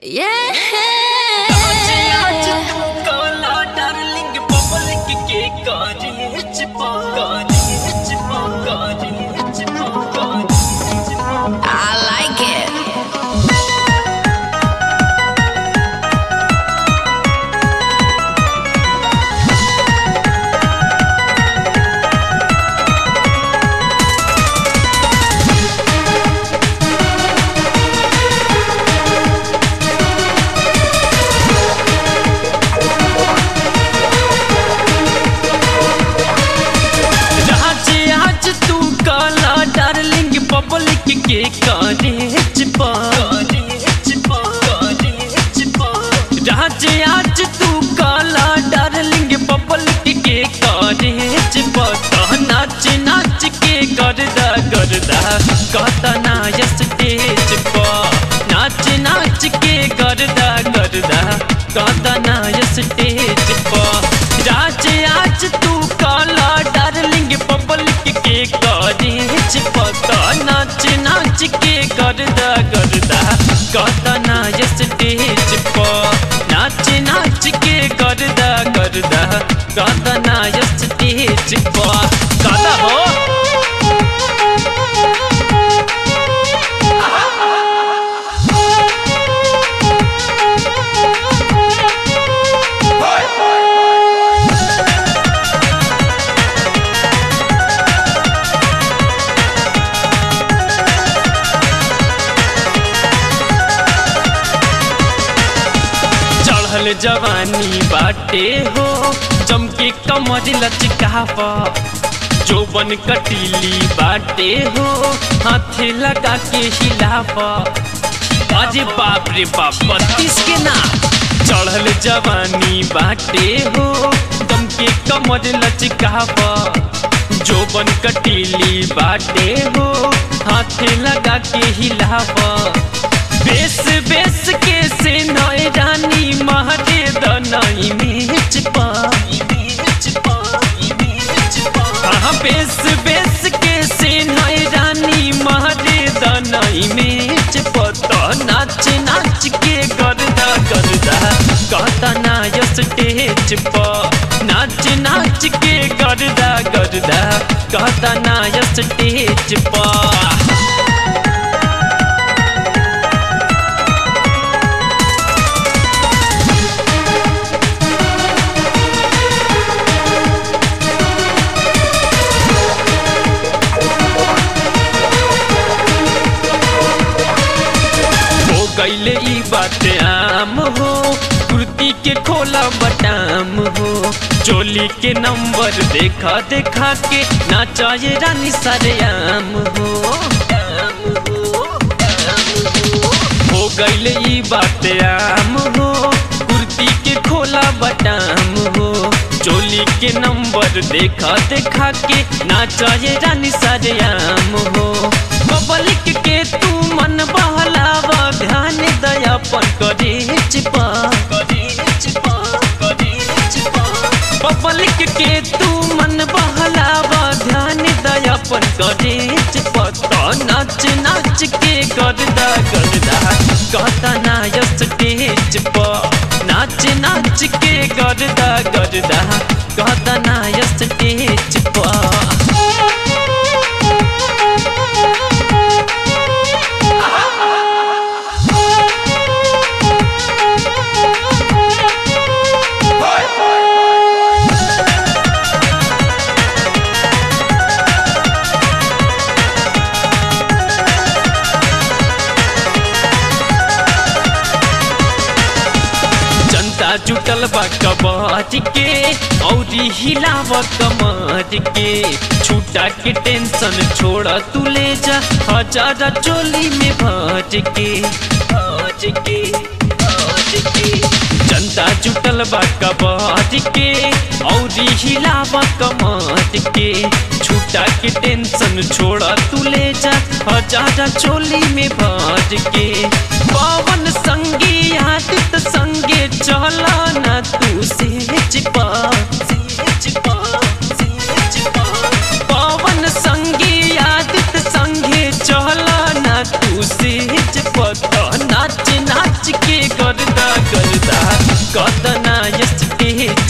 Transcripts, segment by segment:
I like it. आज आज तू काला डार्लिंग पब्लिक के कॉलेज आज आज तू काला डार्लिंग पब्लिक के कॉलेज पर नाच नाच के करदा करदा कहता ना स्टेज पर नाच नाच के करदा करदा कहता ना स्टेज पर आज आज तू काला डार्लिंग पब्लिक के कॉलेज पता नाच नाच के करदा करदा कहता ना स्टेज पर नाच नाच के करदा करदा कहता ना स्टेज पर कहता हो चढ़ल जवानी बाटे हो चमके कमर लचकावा जोबन कटीली बाटे हो हाथे लगा के हिलावा अरे बाप रे बाप बत्तीस के ना चढ़ल जवानी बाटे हो चमके कमर लचकावा जोबन कटीली बाटे हो हाथे लगा के हिलावा बेस बेस के से नय रानी महरे दनाई मेच पा हाँ बेस बेस के से नय रानी महरे दनाई मेच पता नाच नाच के करदा करदा कहता ना स्टेज पर नाच नाच के करदा करदा कहता ना स्टेज पर हो गईले ई बात आम हो कुर्ती के खोला बटाम हो चोली के नंबर देखा देखा के नाचाए रानी सरेआम हो हो गईले ई बात आम हो कुर्ती के खोला बटाम हो चोली के नंबर देखा देखा के नाचाए रानी सरेआम हो पब्लिक के तू मन बहलावा ध्यान दया पर करे चिपा पब्लिक के तू मन बहलावा ध्यान दया पर करे चिपा तो नाच नाच के करदा करदा कहता ना स्टेज पर नाच नाच के करदा करदा कहता ना स्टेज पर जनता जुटल बा कबाज के औरी हिलाव कमर के छूटा के टेंशन छोड़ तू ले जा हजार चोली में भज के भज के भज के जनता जुटल बा कबाज के औरी हिलाव कमर के छूटा के टेंशन छोड़ तू ले जा हजार चोली में भज के पवन संगी आदित संगे चला ना तू सेज पा पवन संगी आदित संगे चला ना तू सेज पा नाच नाच के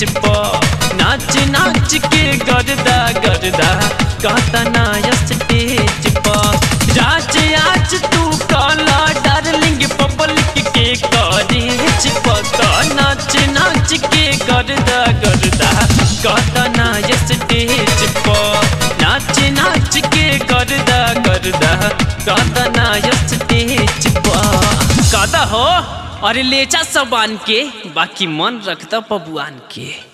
स्टेज पर नाच नाच के गर्दा गर्दा कहता ना स्टेज पर राज आज तू काला डार्लिंग पब्लिक के कॉलेज पता नाच नाच के गर्दा गर्दा कहता ना स्टेज पर नाच नाच के गर्दा गर्दा कहता ना स्टेज पर कहता हो अरे लेचा सब आन के बाकी मन रखता बबुआन के